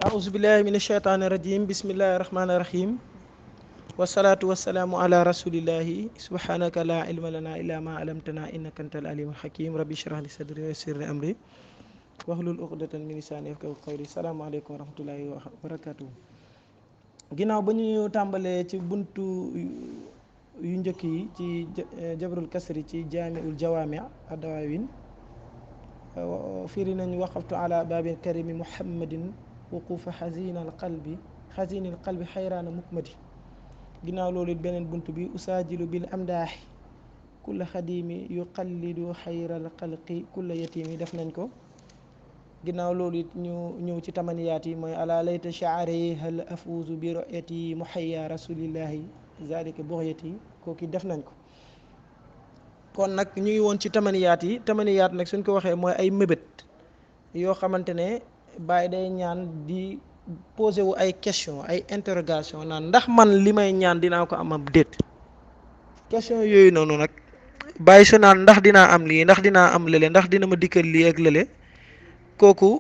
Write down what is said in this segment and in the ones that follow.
أعوذ بالله من الشيطان الرجيم بسم الله الرحمن الرحيم والصلاة والسلام على رسول الله سبحانك لا علم لنا إلا ما علمتنا إنك أنت العليم الحكيم ربي اشرح لي صدري ويسر لي أمري واحلل عقدة من لساني يفقهوا قولي السلام عليكم ورحمة الله وبركاته ginnaaw ba ñu tàmbalee ci buntu yu njëkk yi ci jabrul kasri ci jaamiul jawaami adawawin firi nañ waqaftu ala babil karimi muhammadin wuqufa xazina al qalbi xazini al qalbi xayraana mukmadi ginnaaw loolu it beneen bunt bi usaajilu bil amdaaxi kulla xadimi yuqallidu xayral xalqi kulla yatimi def nañ ko ginnaaw loolu it ñu ñëw ci tamaniyaat yi mooy ala layta shaari hal afuuzu bi royati muhayya rasulillahi zalika buxyati kooki def nañ ko kon nag ñu ngi woon ci tamaniyaat yi tamaniyaat nag suñ ko waxee mooy ay mébét yoo xamante ne bàyyi day ñaan di posé wu ay question ay interrogation naan ndax man li may ñaan dinaa ko am am déet question yooyu noonu nag bàyyi su naan ndax dinaa am lii ndax dinaa am lële ndax dina ma dikkal lii ak lële kooku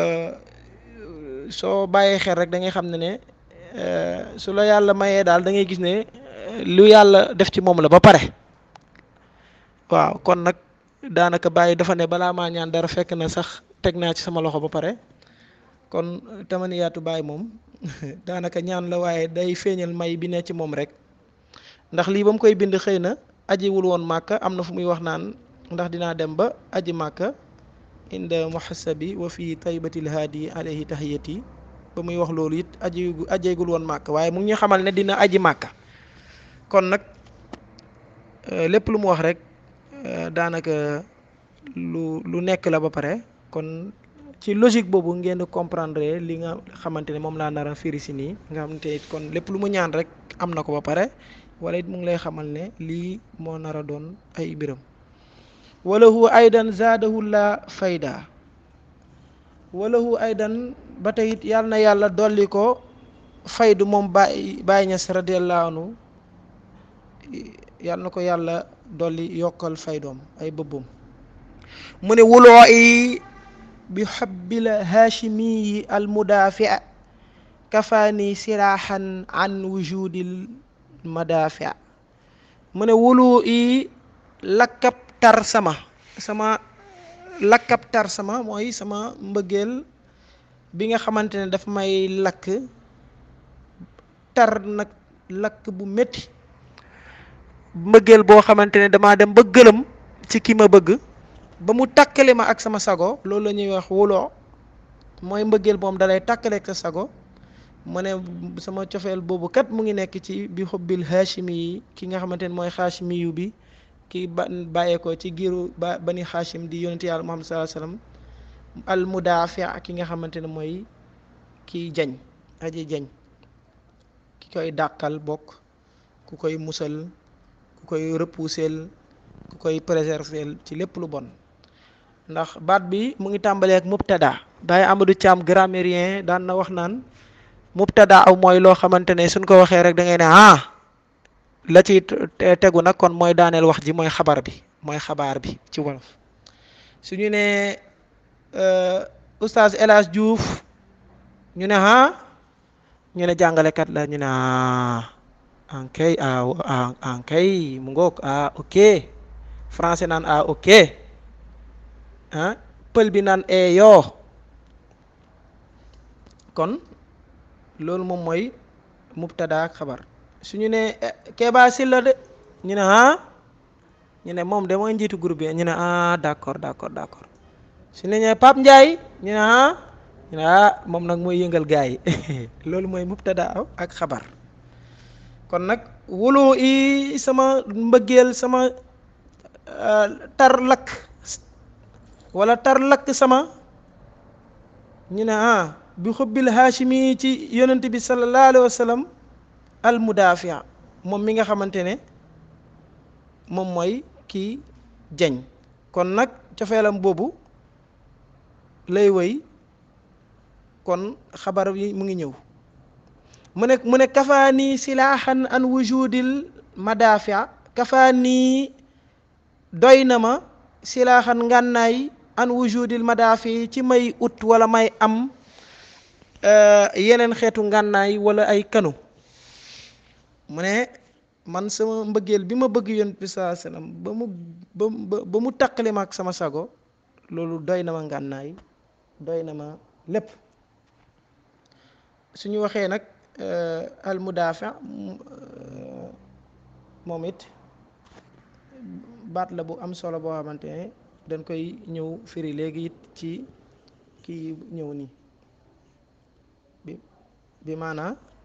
soo bàyyee xel rek da ngay xam ne ne su la yàlla mayee daal da ngay gis ne lu yàlla def ci moom la ba pare waaw kon nag daanaka bàyyi dafa ne balaa maa ñaan dara fekk na sax teg naa ci sama loxo ba pare kon tamaniyaatu bàyyi moom daanaka ñaan la waaye day feeñal may bi ne ci moom rek ndax lii ba mu koy bind xëy na ajiwul woon màkka am na fu muy wax naan ndax dinaa dem ba aji màkka inda muhasabi wa fi taybatil haadi alayhi tahiyati ba muy wax loolu it aji ajeegul woon màkk waaye mu ngi ñu xamal ne dina aji màkka kon nag lépp lu mu wax rek daanaka lu lu nekk la ba pare kon ci logique boobu ngeen di comprendre li nga xamante ne moom laa nar a firi si nii nga xamante it kon lépp lu mu ñaan rek am na ko ba pare wala it mu ngi lay xamal ne lii moo nar a doon ay biram walahu aydan zaadahu la fayda walahu aydan ba tey it yàlla na yàlla dolli ko faydu moom Baay Baay Ñas radiyallahu anhu yàlla na ko yàlla dolli yokkal faydoom ay bëbbum mu ne wuloo i bi xabbil haashimi al mudaafi kafaani siraaxan an wujudil madaafi mu ne wulu i lakkab tar sama sama lakkab tar sama mooy sama mbëggeel bi nga xamante ne daf may lakk tar nag lakk bu métti mbëggeel boo xamante ne damaa dem ba gëlëm ci ki ma bëgg ba mu takkale ma ak sama sago loolu la ñuy wax wuloo mooy mbëggeel moom dalay takkale ak sa sago mu ne sama cofeel boobu kat mu ngi nekk ci bi xobbil haashimi yi ki nga xamante ne mooy haashimi yu bi ki ba bàyyeekoo ci giiru ba bani haashim di yonent yàlla muhammad sallallahu alayhi wasallam al mudaafi ki nga xamante ne mooy kiy jañ aji jañ ki koy dàqal bokk ku koy musal ku koy repousser ku koy préserver ci lépp lu bon ndax baat bi mu ngi tàmbalee ak mubtada Baye Amadou Thiam grammairien daan na wax naan mubtada aw mooy loo xamante ne suñ ko waxee rek da ngay ne ah la ci tegu nag kon mooy daaneel wax ji mooy xabar bi mooy xabaar bi ci wolof suñu ne oustaz El Hadj Diouf ñu ne ah ñu ne jàngalekat la ñu ne ah ankay ah ankay mu ngoog ah ok français naan ah ok ah pël bi naan e yoo kon loolu moom mooy mubtada ak xabar suñu ne Kéba Sylla de ñu ne ah ñu ne moom de mooy njiitu groupe bi ñu ne ah d'accord d'accord d'accord su ne ñee Pape Ndiaye ñu ne ah ñu ne ah moom nag mooy yëngal gaa yi loolu mooy mubtada ak xabar kon nag wulu i sama mbëggeel sama tar lakk wala tar lakk sama ñu ne ah bi xubbil haashimi ci yonent bi sallallahu alayhi wa sallam al mudafia moom mi nga xamante ne moom mooy kii jañ kon nag cofeelam boobu lay woy kon xabar yi mu ngi ñëw mu ne mu ne kafaani silaaxan an wujudil madafia kafaani doy na ma silaaxan ngànnaay an wujudil madaafi ci may ut wala may am yeneen xeetu ngànnaay wala ay kanu mu ne man sama mbëggeel bi ma bëgg yonent bi saa sallam ba mu ba ba mu taqali ma ak sama sago loolu doy na ma ngànnaay doy na ma lépp suñu waxee nag al mudaafi moom it baat la bu am solo boo xamante ne dañ koy ñëw firi léegi it ci kii ñëw nii bi bi maanaa